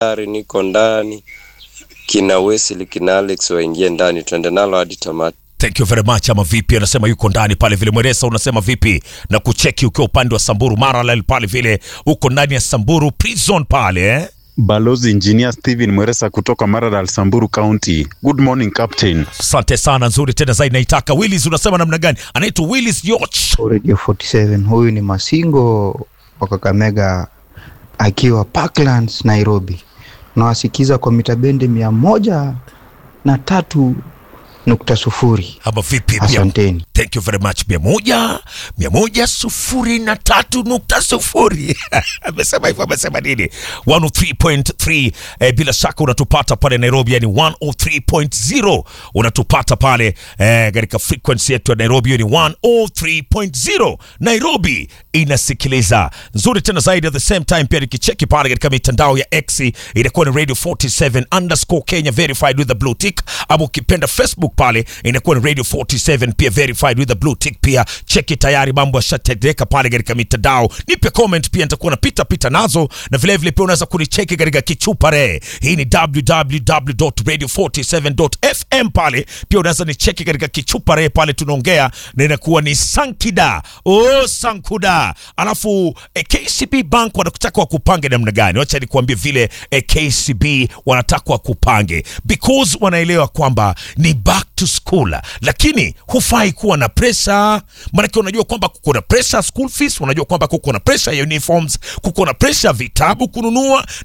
Ari niko ndani, kina Wesley kina Alex waingie ndani, tuende nalo hadi tamati. Thank you very much. Ama vipi, anasema yuko ndani pale vile. Mweresa unasema vipi na kucheki ukiwa upande wa Samburu Maralel pale vile, uko ndani ya Samburu prison pale eh? Balozi Engineer Steven Mweresa kutoka Maralal, Samburu County. Good morning Captain. Asante sana, nzuri tena zaidi naitaka. Willis unasema namna gani? Anaitwa Willis Yoch. Radio 47 huyu ni Masingo wa Kakamega akiwa Parklands Nairobi. Nawasikiza kwa mita bendi mia moja na tatu nukta sufuri. Ama vipi pia? Asanteni. Thank you very much. mia moja mia moja sufuri na tatu nukta sufuri amesema hivyo, amesema nini? 103.3 eh, bila shaka unatupata pale Nairobi, yani 103.0 unatupata pale eh, katika frequency yetu ya Nairobi, hiyo ni 103.0 Nairobi inasikiliza nzuri tena zaidi. At the same time pia nikicheki pale katika mitandao ya X inakuwa ni radio 47 underscore Kenya verified with the blue tick, ama ukipenda Facebook pale inakuwa ni radio 47 pia verified with the blue tick. Pia cheki tayari mambo yashatendeka pale katika mitandao. Nipe comment pia, nitakuwa napita pita nazo, na vile vile pia unaweza kunicheki katika kichupare. Hii ni www.radio47.fm pale pia unaweza nicheki katika kichupare pale, tunaongea na inakuwa ni Sankida oh, Sankuda. Alafu eh, KCB Bank wanakutaka wakupange namna gani? Wacha nikuambie vile eh, KCB wanataka wakupange because wanaelewa kwamba ni back to school, lakini hufai kuwa na pressure, maanake unajua kwamba kuko na pressure school fees, unajua kwamba kuko na pressure ya uniforms, kuko na pressure vitabu kununua